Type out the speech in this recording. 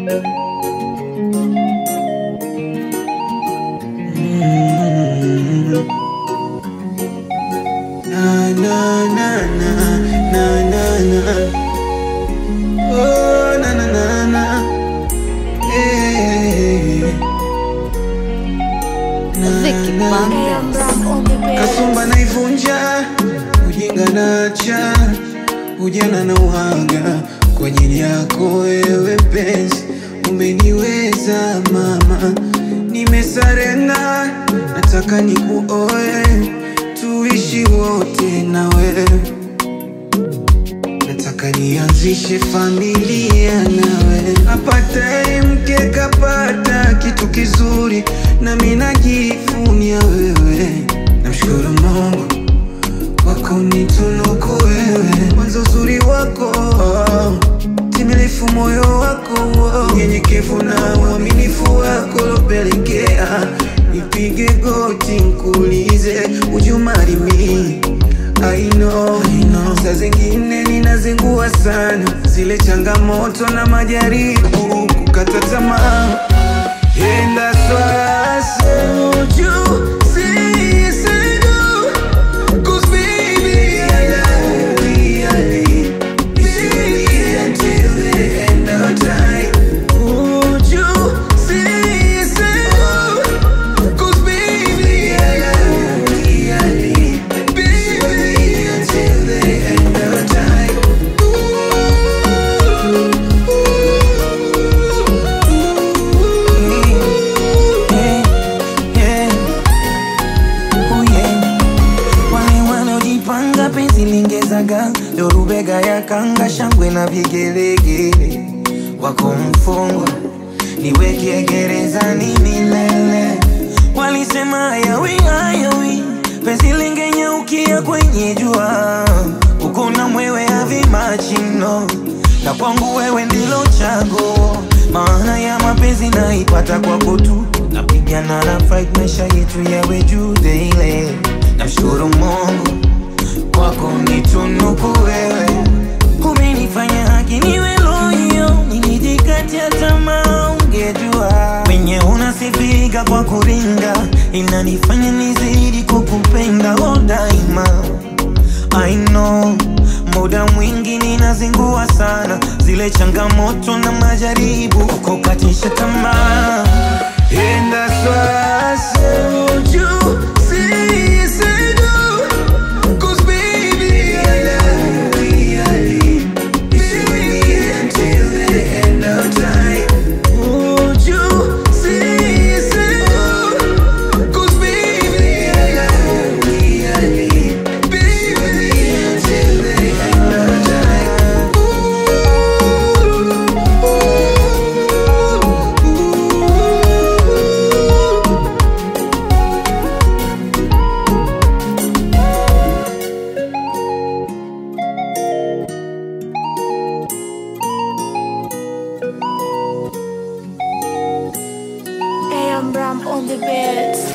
Na, na, na, na, na, na, na. Oh, na, na, na, na. Eh. Na, Vicky na, Bandes. Kasumba naivunja, ujinga nacha, ujana na uhaga kwa ajili yako wewe penzi, umeniweza mama, nimesarenda, nataka nikuoe, tuishi wote na wewe nataka nianzishe familia nawe, apataye mke kapata kitu kizuri, nami najivunia wewe. Namshukuru Mungu kwa kunitunuku wewe, kwanza uzuri wako timilifu, moyo wako unyenyekevu na uaminifu wako lopelekea nipige goti nkuulize ujumarimi I know, I know. Saa zingine ninazingua sana zile changamoto na majaribu kukata tamaa enda swasi uju sisidu Cause baby I love you, I live Baby until the end of time Would you see, say, Cause baby I love you, I live Baby until the end of time Wale wanaojipanga penzi lingezaga dorubega ya kanga shangwe na vigelegele wako mfungwa niweke gerezani milele walisema hayawi hayawi penzi lingenyaukia kwenye jua uko na mwewe avimachino na kwangu wewe ndilo chago maana ya mapenzi naipata kwako tu napigana na fight maisha yetu yawe juu daily namshukuru mungu kwako nitunuku wewe umenifanya haki niwe loyo nilijikatia tamaa ungejua wenye unasifika kwa kuringa inanifanya nizidi kukupenda o daima I know muda mwingi ninazingua sana zile changamoto na majaribu kukatisha tamaa enda swasi uju sisidu Cause baby I love you, I live Baby until the end of time Would you see, say, Cause baby I love you, I live Baby until the end of time AM Ram on the beats.